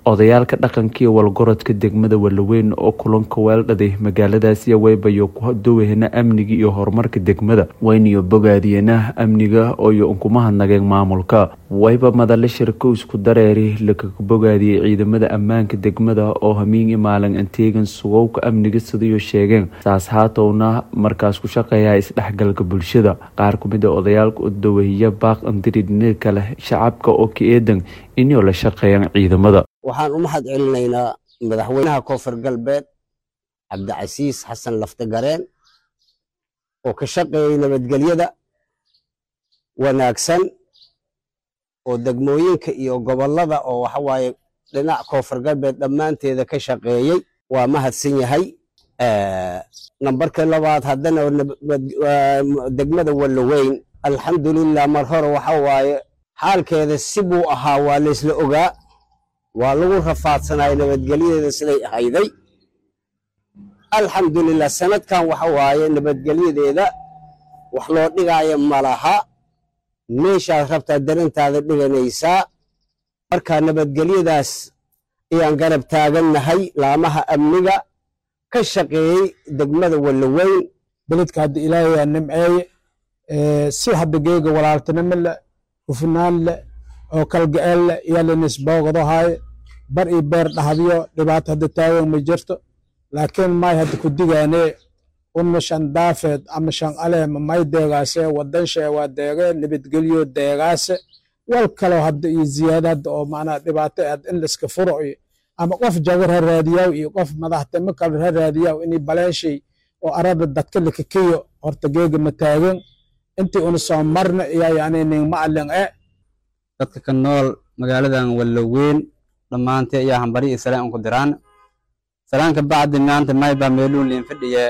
odayaalka dhaqanka iyo walgorodka degmada walaweyn oo kulanka weeldhaday magaaladaasi weybayo ku dowahna amniga iyo horumarka degmada wayniyo bogaadiyena amniga ooyo unkumahadnageen maamulka wayba madale shirko isku dareeri lakaga bogaadiyey ciidamada ammaanka degmada oo hamiingi maalin anteegan sugowka amniga sidayo sheegeen saas haatowna markaas ku shaqeeya isdhexgalka bulshada qaar kumid a odayaalka u dawahiya baaq andiridhina kale shacabka oo ka eedan inay la shaqeeyaan ciidamada waxaan u mahad celinaynaa madaxweynaha koonfur galbeed cabdicasiis xasan laftagareen oo ka shaqeeyey nabadgelyada wanaagsan oo degmooyinka iyo gobollada oo waxawaaye dhinac koonfur galbeed dhammaanteeda ka shaqeeyey waa mahadsan yahay nambarka labaad haddana degmada walaweyn alxamdulilah mar hore waxa waaye xaalkeeda si buu ahaa waa laysla ogaa waa lagu rafaadsanaya nabadgelyadeeda siday ahayday alxamdulilah sanadkan waxa waaye nabadgelyadeeda wax loo dhigaayo malaha meeshaad rabtaa darintaada dhiganaysaa marka nabadgelyadaas ayaan garab taagannahay laamaha amniga ka shaqeeyey degmada walaweyn beledka hadda ilaahay aa nimceeye si hadda geega walaaltinimo leh hufnaan leh oo kalgaceel leh iyaa lanisboogadahaye bar iyo beer dhahdiyo dhibaato hadda taagan ma jirto laakiin may hadda ku digaane uma shan daafeed ama shan aleema may deegaase wadanshe waa deege nabadgelyo deegaase wal kaloo hadda iyo ziyaada hadda oo macnaa dhibaato had in laiska furo iyo ama qof jagar ha raadiyaw iyo qof madaxtimo kale ha raadiyaw inay baleeshay oo arada dadka lakakiyo horta geega ma taagan intii una soo marna iyaa yani ning macalin e dadka ka nool magaaladan walaweyn dhammaantee ayaa hambari iyo salaan unku diraan salaanka bacdi maanta maybaa meeluun liin fadhiye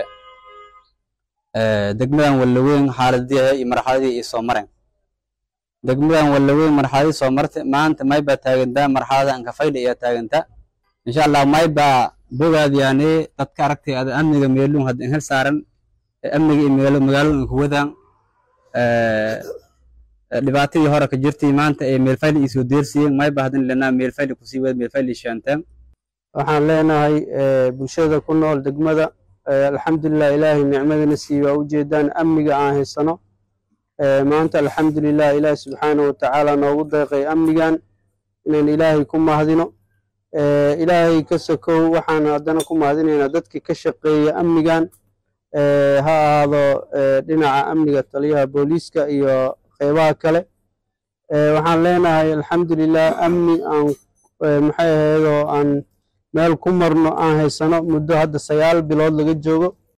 degmadan walaweyn xaaladiha iyo marxaladii iyo soo maren degmadan walaweyn marxaladii soo marte maanta maybaa taagantaa marxalada anka faydha ayaa taagantaa insha allah maybaa bogaadiyaane dadka aragtay ada amniga meeluun hadda in hel saaran amniga iyo meelo magaalada inku wadaan dhibaatadii hore ka jirtay maanta ee meelfayli isoo deersiyeen mayba hadin lenaa meelfayli kusii wada meelfayli shaantaan waxaan leenahay bulshada ku nool degmada alxamdulilah ilaahay nicmadana siiy waa ujeedaan amniga aan haysano maanta alxamdulilah ilaahi subxaanahu watacaala noogu deeqay amnigan inaan ilaahay ku mahdino ilaahay ka sokow waxaan haddana ku mahadinaynaa dadkii ka shaqeeya amnigan ha ahaado dhinaca amniga taliyaha booliiska iyo qeybaha kale waxaan leenahay alxamdulilah amni aan maxay ahaydoo aan meel ku marno aan haysano muddo hadda sagaal bilood laga joogo